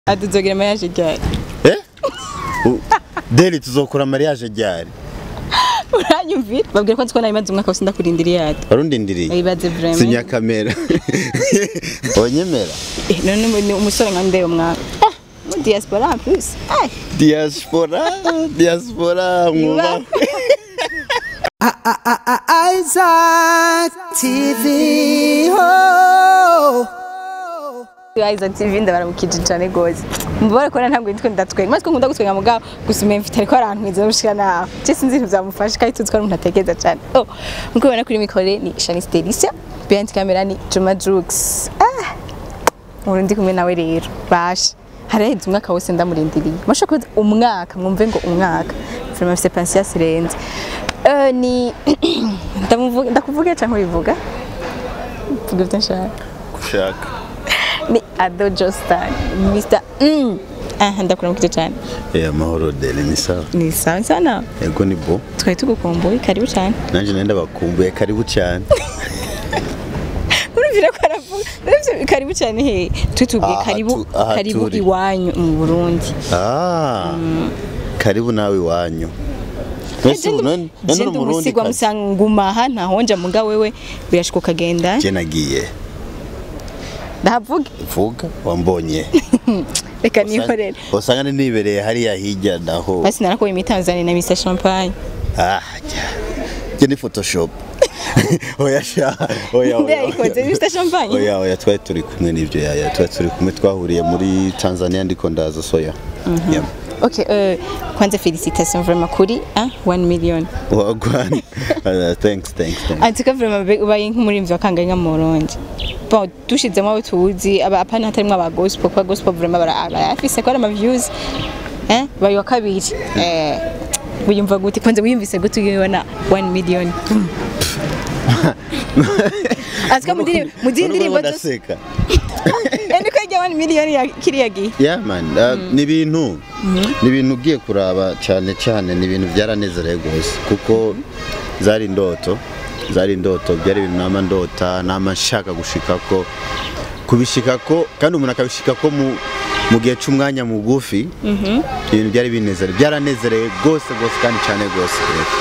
ati tuzogira mariage ryari eh U- deli tuzokora mariage ryari uranyumvira babwira ko nzi ko nabimaze umwaka wose ndakurindiriye ati warundindiriye Wibaze vraiment. sinya kamera onyemera Eh, none umu- ni umusore nka ndeba umwaka Ah, mu diaspora en plus Ay, diaspora diaspora mwubahe Isaac TV. Oh. Isaac TV ndabaramukije cyane gose mubare ko ntabwo nitwe ndatwenga maze ko nkunda gutwenga mugabo gusa umenye mfite ariko arantwiza gushika naho je sinzi ibintu byamufasha kandi tuzi ko ari umuntu atekereza cyane oh nkuko ubona kuri mikore ni Shanice Delicia behind camera ni Juma Jux ah ubu ndi kumwe nawe rero basha haraheze umwaka wose ndamurindiriye masha ko umwaka mwumve ngo umwaka vraiment mfite patience irenze Eh, ni ndamuvuga ndakuvuga cyangwa ubivuga vuga ibyo nshaka gushaka ni Ado Jostan Mr. Mm. Aha ndakuramukije cyane eh amahoro deli ni sawa ni sawa sana ego ni bo twari tugukumbuye karibu cyane nanje nenda bakumbuye karibu cyane urumvira ko aravuga urumvira karibu cyane he twitubwiye Aha karibu tu- aha karibu turi. iwanyu mu Burundi ah karibu nawe iwanyu Mbese ubu none none uri Jende umurundi umusigwa kazi musanga ngumaha ntahonja muga wewe birashika ukagenda je nagiye ndahavuga vuga wambonye reka nihorere usanga nibereye hariya hirya naho basi narakuye imitanzani na Mr Champagne ah jya jya ni photoshop oya sha oya nde oya yayikoze Mr Champagne oya oya twari turi kumwe n'ibyo yaya twari turi kumwe twahuriye muri Tanzania ndiko ndaza soya Yeah. Okay, euh, kwanza félicitations vraiment kuri ah 1 million. wagwan Uh, thanks thanks thanks En tout cas vraiment be- ubaye nk'umurimvyi wa kangahe mu Burundi. Bon, dushizemo abo tuzi aba apana hatarimwo aba gospel kwa gospel vraiment bara barafise ko ari ama views. Eh, bayi wa kabiri. Eh, wiyumva gute kwanza wiyumvise gute uyibona 1 million. Azika mudiri mudiri ndirimbo zose. ndaseka Ende ko ijya 1 million ya kiriya gihe. yeah man uh, ni ibintu ni ibintu ugiye kuraba cyane cyane ni ibintu byaranezereye rwose kuko zari indoto zari indoto byari ibintu nama ndota nama nshaka gushikako kubishikako kandi umuntu akabishikako mu mu gihe cy'umwanya mugufi ibintu byari binezereye byaranezereye rwose rwose kandi cyane rwose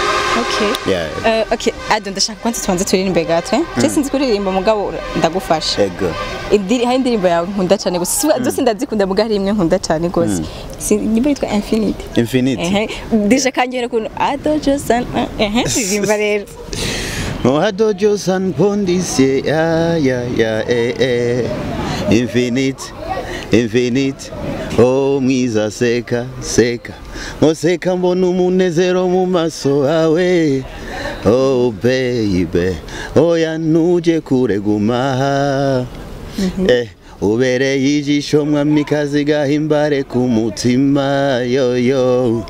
Okay. Yeah. Uh, okay, Ado ndashaka kwanza tubanze turirimbe gato. Eh? Je sinzi kuririmba mugabo ndagufasha. ego Indiri hari indirimbo yawe nkunda cyane gusa siwe zose ndazikunda muga hari imwe nkunda cyane gose. Si nimba yitwa Infinity. infinity Ehe, deje kangera kuntu Ado Josan ehe ririmba rero. Mohadojo San Pondisye, ya ya ya eh eh, infinite, infinite, oh mwiza seka seka, ngoseka mbona umunezero mu maso yawe, oh baby, oya ntuje kure guma, eh ubereye ijisho mwamikazi gahimbare ku mutima yo yo,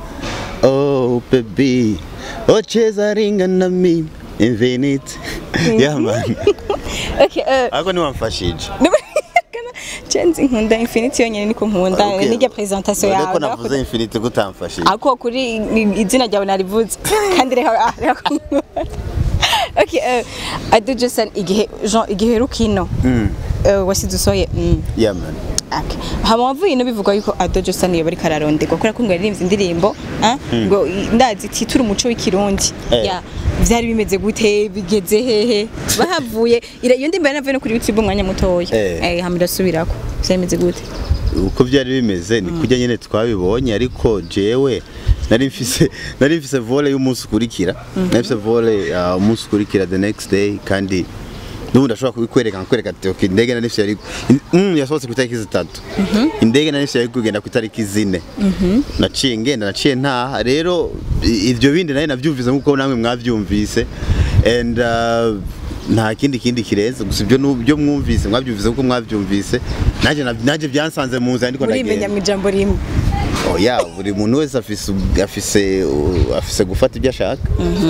oh baby, ocheza ringa na mimi infinite yeah man Okay, eh ako niwamfashije Chenzi nkunda Infinity yonyene niko nkunda Okay. nijya presentation None ko yawe. navuze infinite gutamfashije Ako kuri ni- izina ryawe narivuze kandi reka ah, reka Okay, eh Ado Josan igihe Jean igihe rukino. Eh wasize usoye. Mm. yeah man Okay. Hama wavuye no bivugwa yuko Ado Josan iyo bari kararonderwa kubera ko ngo yaririmbye indirimbo ah, ngo i- ndazi titura umuco w'ikirundi. Eh. Ya vyari bimeze gute bigeze hehe bahavuye ira- iyo ndirimbo yanavuye no kuri YouTube umwanya mutoya. Eh. Eh hama irasubirako. Vyari bimeze gute? uko byari bimeze ni kujya nyine twabibonye ariko jewe nari mfise nari mfise volley y'umunsi ukurikira nari mfise volley uh, umunsi ukurikira the next day kandi n'ubu ndashobora kubikwereka nkakwereka ati okay indege nari mfise yari mm, yasohotse ku itariki zitatu indege nari mfise yari kugenda ku itariki zine naciye ngenda naciye ntaha rero i- ivyo bindi nari navyumvise nk'uko namwe mwavyumvise and uh, nta kindi kindi kirenze gusa ibyo nu- byo mwumvise mwabyumvise kuko mwabyumvise naje na- naje byansanze mu nzira ndiko Urimenya ndagenda mu ijambo rimwe. oya buri muntu wese afise afise afise gufata ibyo ashaka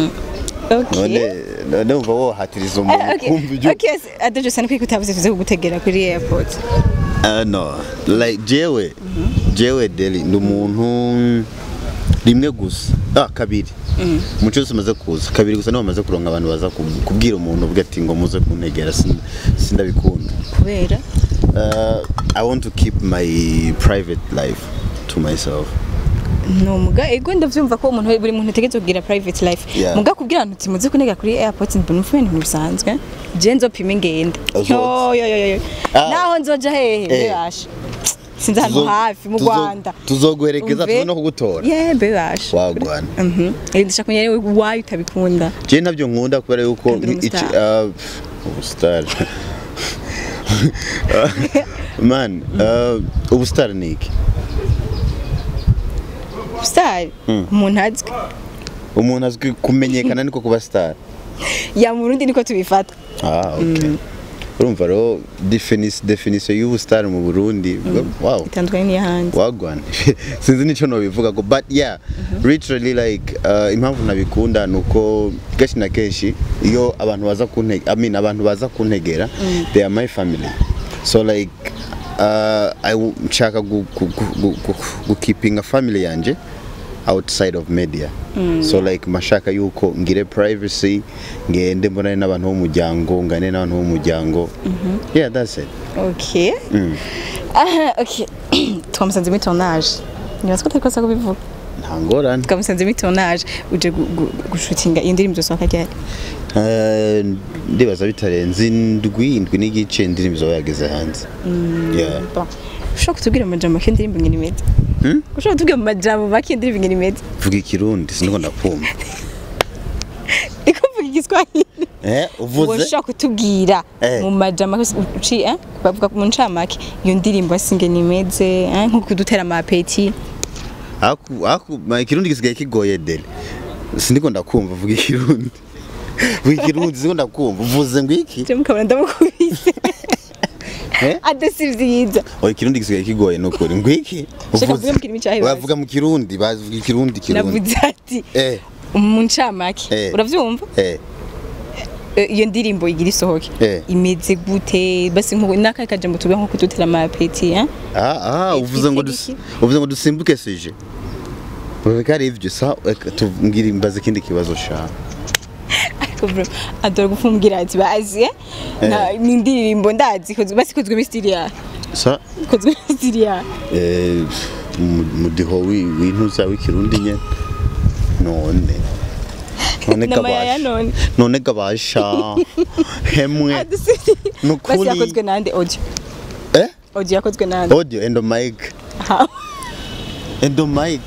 Okay. none none umva wohatiriza umuntu Eh, okay. kumva ibyo Okay, Ado Josan kwiko utavuze tuze kugutegera kuri airport. Uh, no like jewe jewe deli ndi umuntu rimwe gusa ah kabiri umuco wose umaze kuza kabiri gusa niho bamaze kuronka abantu baza ku- kubwira umuntu ubwo ati ngo muze kuntegera sin- sindabikunda Kubera uh, i want to keep my private life to myself no muga ego ndavyumva ko umuntu buri muntu ategerezwa kugira private life Yeah. muga kubwira abantu uti muze kunega kuri airport mbona ufuye ibintu bisanzwe je nzopima ingende Uzoza. yo yo yo yo Ah. naho nzoja hehe Eh. bebasha sinzi ahantu Tuzo- hafi mu tuzo- Rwanda tuzoguherekeza Umve. tuze no kugutora yeah bebasha wagwana mhm eh ndashaka kumenya rero why utabikunda je ntabyo nkunda kubera yuko Kandi uri iki- umustar. uh, ubustar man uh, ubustar ni iki star umuntu azwi umuntu azwi kumenyekana niko kuba star ya mu Burundi niko tubifata ah okay urumva rero definis- definition y'ubustar mu Burundi wow itandukanye n'iyahandi wagwana sinzi nicyo nobivuga ko but yeah literally like uh, impamvu nabikunda nuko kenshi na kenshi iyo abantu baza kuntege I mean abantu baza kuntegera they are my family so like uh, I w- nshaka gu- gu- gu- gu- gu- gukipinga family yanje outside of media so like mashaka yuko ngire privacy ngende mbonane n'abantu b'umuryango ngane n'abantu b'umuryango yeah that's it okay aha okay twamusanze muri tournage nibaza ko utarikosa kubivuga nta ngorane twamusanze muri tournage uje gu- gu- gushutinga iyo ndirimbo zosohoka ryari Eh, ndibaza bitarenze indwi indwi n'igice indirimbo zaba yageze hanze Yeah. Bon. ushobora kutubwira mu majambo make indirimbo ngene imeze ushobora kutubwira mu majambo make indirimbo ngene imeze vuga ikirundi siniko ndakumva iko mvuga igiswahili Eh, uwo uvuze ushobora kutubwira Eh. mu majambo make uci eh bavuga mu ncamake iyo ndirimbo asi ngene imeze eh nko kudutera amapeti aku aku ma ikirundi gisigaye kigoye dele siniko ndakumva vuga ikirundi vuga ikirundi siniko ndakumva uvuze ngo iki je mukabona ndamukubise Eh? adasivyiza oya ikirundi gisigaye kigoye nukuri ngo iki Shaka Uvuze- mvuge mu kirimi cyahibaza. wavuga mu kirundi bavuga ikirundi kirundi navuze ati eh mu ncamake Eh. uravyumva eh Eh, iyo ndirimbo igira isohoke Eh. imeze gute basi nko n'akahe kajambo tuvuga nko kudutera amapeti eh ah ah uvuze ngo dus- uvuze ngo dusimbuke sije Ureka ari ivyo sa reka tubwire imbaze ikindi kibazo sha ariko bro adora gufumbwira ati bazi eh Na- ni indirimbo ndazi kozwe basi kozwe muri style ya sa kozwe muri style ya eh mu- mudiho wi- w'intuza w'ikirundi nyene none none Nama ya ya gabasha none. none gabasha hemwe adusiri Nukuri. basi yakozwe nande audio eh audio yakozwe nande audio endo mic Ha. endo mic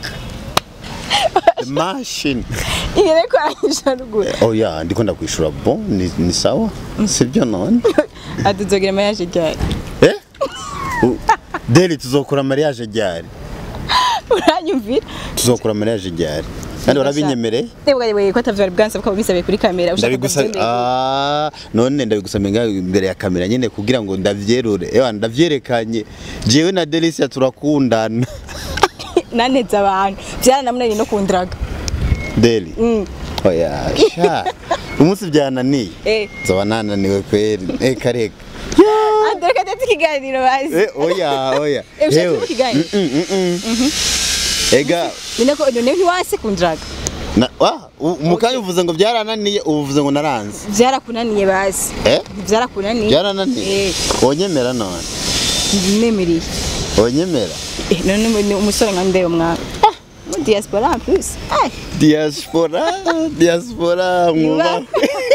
the machine ingene ko aranyisha ruguru oh yeah ndiko ndakwishura bon ni, ni sawa sibyo none aduzogira mariage ryari eh U- deli tuzokora mariage ryari uranyumvira tuzokora mariage ryari kandi warabinyemereye Ndebwa yewe ko atavyari bwansaba ko bisabe kuri kamera ushaka ndabigusaba kuvyemera. ah none ndabigusaba nga imbere ya kamera nyene kugira ngo ndavyerure ewa ndavyerekanye jewe na Delicia turakundana naneze abantu byaranamunaniye no kundraga Deli Mm. oya sha umunsi byananiye eh nzaba nananiwe kweri eh kareka adoreka ndetse ikiganiro bazi eh oya oya Eh, ushaka Hewe. kuvuga ikiganiro? Mm, mm, mm. ega none ko none ntiwase kundraga na wa umukanya uvuze ngo byarananiye uvuze ngo naranze byarakunaniye bazi eh byarakunaniye byarananiye eh wonyemera none nemeriye wonyemera eh none umu- umusore nka ndeba mwana ah mu diaspora en plus ah diaspora diaspora mwubahe Yubahe.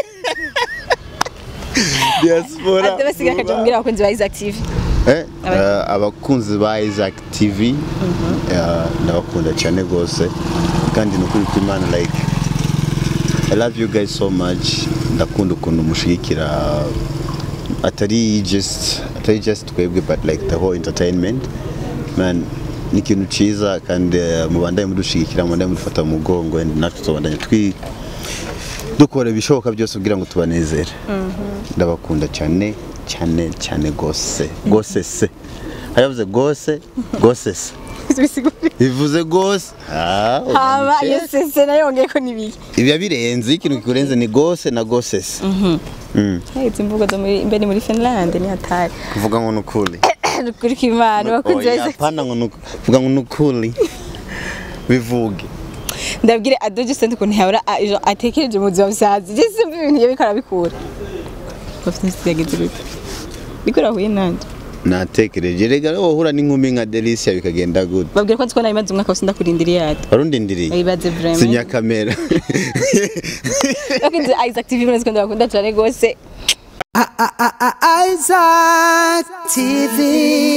diaspora ade basigaye akaja kumbwira abakunzi ba Isaac TV Eh, Aba- eh, abakunzi ba Isaac TV eh, ndabakunda cyane rwose kandi ni ukuri kw'Imana like I love you guys so much ndakunda ukuntu mushigikira atari just atari just twebwe but like the whole entertainment man ni ikintu ciza kandi eh, mubandanye mudushigikira mubandanye mudufata mu mugongo and natwe tubandanye twi dukora ibishoboka byose kugira ngo tubanezere ndabakunda cyane cyane cyane gose gose se ayavuze gose gose se bisigura bivuze gose ah haba ugamije. iyo sese nayo yongeye ko nibiki ibiba birenze ikintu kikurenze ni gose na gose se Mm. izi mvugo zo muri mbere muri Finland ni hatari kuvuga ngo nukuri kuri kimana bakunzi ba Oya, Isaac hapana ngo nuku- kuvuga ngo nukuri bivuge ndabwire adoje sente ukuntu yahora a- ejo atekereje mu buzima busazi je simva ibintu iyo bikora bikura bafite insiti yageze gute bikora huye nanje natekereje rega wohura n'inkumi nka Delicia bikagenda gute babwira ko nzi ko nawe imaze umwaka wose ndakurindiriye yada warundindiriye bayibaze vraiment sinya kamera Bakunze Isaac TV murazi ko ndabakunda cyane gose Isaac TV.